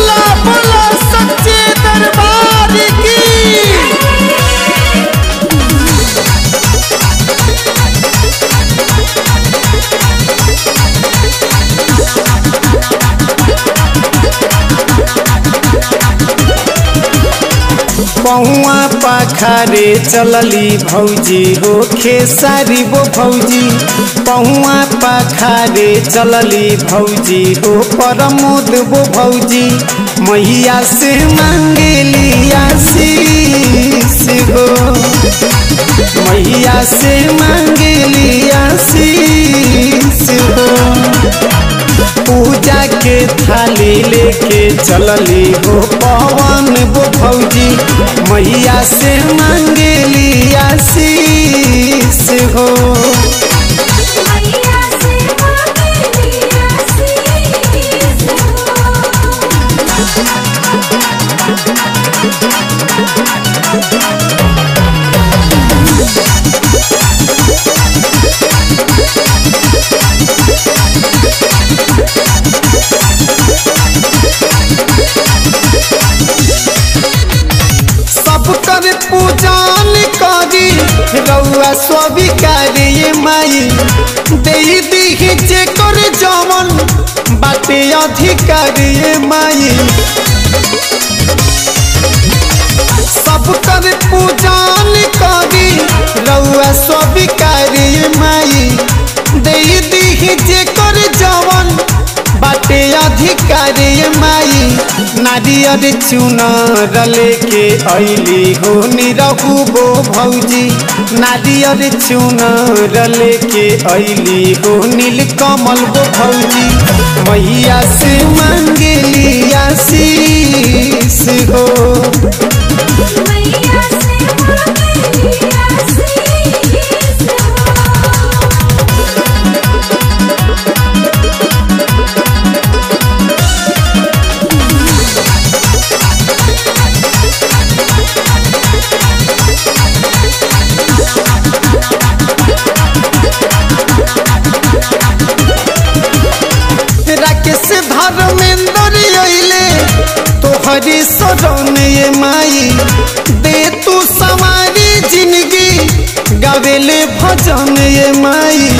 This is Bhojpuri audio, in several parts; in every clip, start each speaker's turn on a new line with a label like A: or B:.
A: बोला बोला सच्चे दरबार की पहुआ पाखारे चलली भौजी हो खेसारी वो भौजी पहुआ पाखारे चलली भौजी हो परमोद वो भौजी मैया से मांगेली आशीष हो मैया से मांगेली आशीष हो पूजा के थाली लेके चलली हो पवन वो भौजी मैया से मांगेली आशीष हो
B: मैया से मांगेली आशीष
A: सब कर पूजन करी रउआ स्वीकारिय माई दे दी जे कर जमन बाटे अधिकारिय माई सब कर पूजन करी रउआ स्वीकारिय माई दे दी जे कर जवन बाटे अधिकारी माई नारियर चुनर लेके ऐली हो निरहु बो भौजी नारियर चुनर लेके ऐली हो नील कमल बो भौजी मैया से मांगेली आशीष हो
B: मैया से मांगेली आशीष
A: राकेश धर्मेंद्र अइले तोहरी सजन ये माई दे तू सवारी जिंदगी गावेले भजन ये माई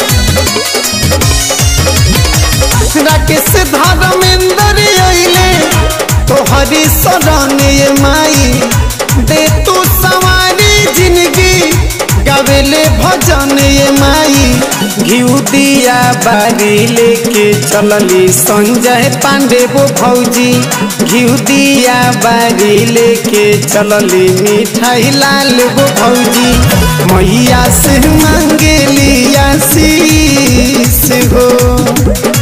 A: राकेश धर्मेंद्र अइले तोहरी सजन ये माई दे तू सवारी जिंदगी गावेले भजन ये माई घिउ दिया बारी लेके चलली संजय पांडे वो भौजी घिउ दिया बारी लेके चलली मिठाई लाल वो भौजी मैया से मांगेली आशीष हो